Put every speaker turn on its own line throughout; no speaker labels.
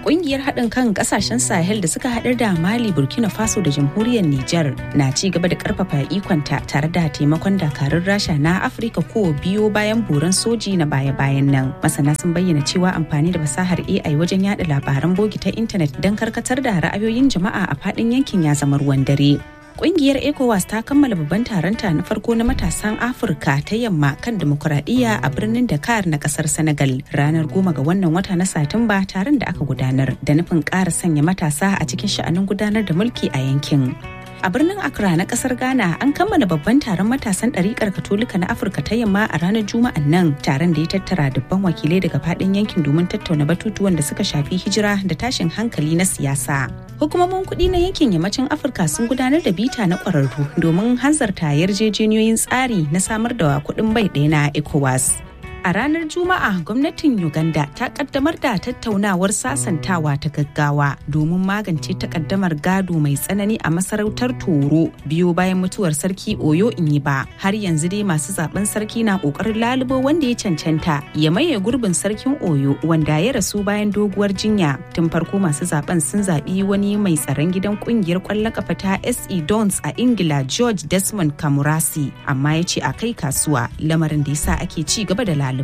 Ƙungiyar haɗin kan ƙasashen Sahel da suka haɗar da Mali, Burkina Faso da Jamhuriyar Nijar na ci gaba da ƙarfafa ikonta tare da taimakon dakarun Rasha na Afirka ko biyo bayan buran soji na baya-bayan nan. Masana sun bayyana cewa amfani da fasahar AI wajen yada labaran bogi ta intanet don karkatar da ra'ayoyin jama'a a faɗin yankin ya zama ruwan dare. Kungiyar ECOWAS ta kammala babban taronta na farko na matasan Afirka ta yamma kan demokuraɗiyya a birnin Dakar na kasar Senegal ranar goma ga wannan wata na Satumba taron da aka gudanar da nufin ƙara sanya matasa a cikin sha'anin gudanar da mulki a yankin. A birnin Accra na kasar Ghana an kammala babban taron matasan ɗariƙar Katolika na Afirka ta yamma a ranar Juma'an nan taron da ya tattara dubban wakilai daga faɗin yankin domin tattauna batutuwan da suka shafi hijira da tashin hankali na siyasa. Hukumomin kuɗi na yankin yammacin Afirka sun gudanar da bita na ƙwararru domin hanzarta yarjejeniyoyin tsari na samar da kuɗin bai ɗaya na ECOWAS. A ranar Juma'a gwamnatin Uganda ta kaddamar da tattaunawar sasantawa ta gaggawa domin magance takaddamar gado mai tsanani a masarautar Toro biyo bayan mutuwar sarki Oyo Inyiba. Har yanzu dai masu zaben sarki na kokarin lalubo wanda ya cancanta ya maye gurbin sarkin Oyo wanda ya rasu bayan doguwar jinya. Tun farko masu zaben sun zaɓi wani mai tsaron gidan kungiyar ƙwallon kafa ta SE Dons a Ingila George Desmond Kamurasi amma ya ce a kai kasuwa lamarin da yasa ake ci gaba da ɗaliban.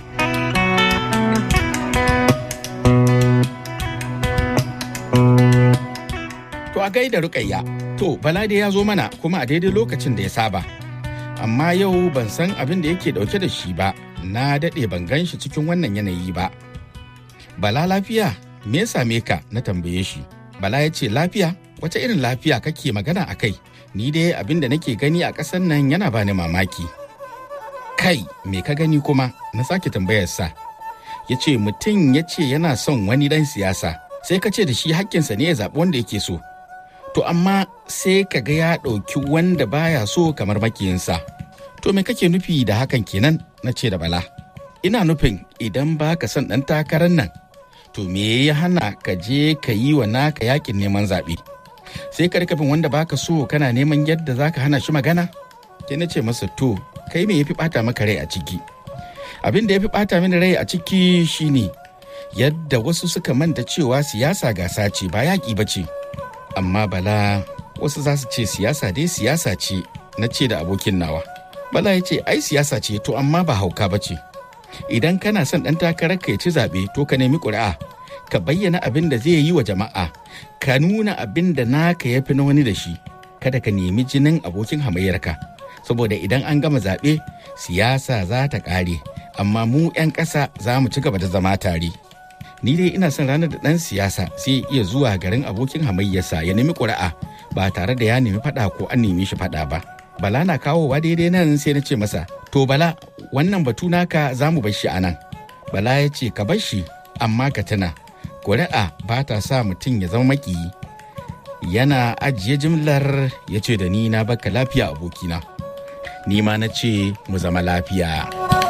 To a gaida rukayya, to Balade ya zo mana kuma a daidai lokacin da ya saba. Amma yau ban san abin da yake dauke da shi ba, na daɗe ban gan shi cikin wannan yanayi ba. Bala lafiya, me ya same ka na tambaye shi. Bala ya ce lafiya, wace irin lafiya kake magana a kai? Ni dai abin da nake gani a ƙasar nan yana bani mamaki. kai me ka gani kuma na sake tambayarsa ya ce mutum ya ce yana son wani dan siyasa sai ka ce da shi hakkinsa ne ya zaɓi wanda yake so to amma sai ka ga ya ɗauki wanda baya so kamar makiyinsa to me kake nufi da hakan kenan na ce da bala ina nufin idan ba ka son ɗan takarar nan to me ya hana ka je ka yi wa naka yakin neman zaɓe sai ka rika bin wanda baka so kana neman yadda za ka hana shi magana sai na ce masa to kai me yafi bata maka rai a ciki abin da yafi bata mini rai a ciki shine yadda wasu suka manta cewa siyasa gasa ce ba yaƙi ba ce amma bala wasu za su ce siyasa dai siyasa ce na ce da abokin nawa bala ya ce ai siyasa ce to amma ba hauka ba ce idan kana son ɗan takarar ka ya ci zaɓe to ka nemi ƙuri'a ka bayyana abin da zai yi wa jama'a ka nuna abin da naka ya fi na wani da shi kada ka nemi jinin abokin hamayyarka saboda idan an gama zaɓe siyasa za ta ƙare amma mu 'yan ƙasa za mu ci gaba da zama tare ni dai ina son ranar da ɗan siyasa sai iya zuwa garin abokin hamayyarsa ya nemi ƙuri'a ba tare da ya nemi faɗa ko an nemi shi faɗa ba bala na kawowa daidai nan sai na ce masa to bala wannan batu naka za mu bar shi a nan bala ya ce ka bar shi amma ka tuna ƙuri'a ba ta sa mutum ya zama makiyi yana ajiye jimlar ya ce da ni na baka lafiya abokina ni ma na ce mu zama lafiya.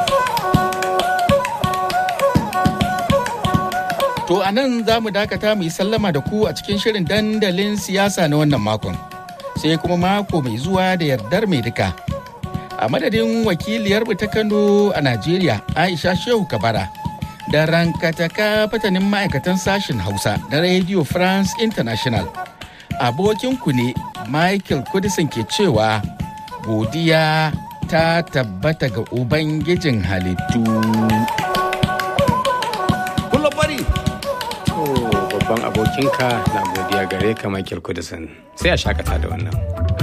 To a nan za mu dakata mu yi sallama da ku a cikin shirin dandalin siyasa na wannan makon. Sai kuma mako mai zuwa da yardar mai duka. A madadin wakiliyar ta Kano a Najeriya Aisha Shehu Kabara da rankataka fatanin ma'aikatan sashen Hausa na Radio France International. Abokinku ne Michael Kudisin ke cewa godiya ta tabbata ga Ubangijin halittu.
bari! babban abokinka na godiya gare ka Michael Kudisin sai a shakata da wannan.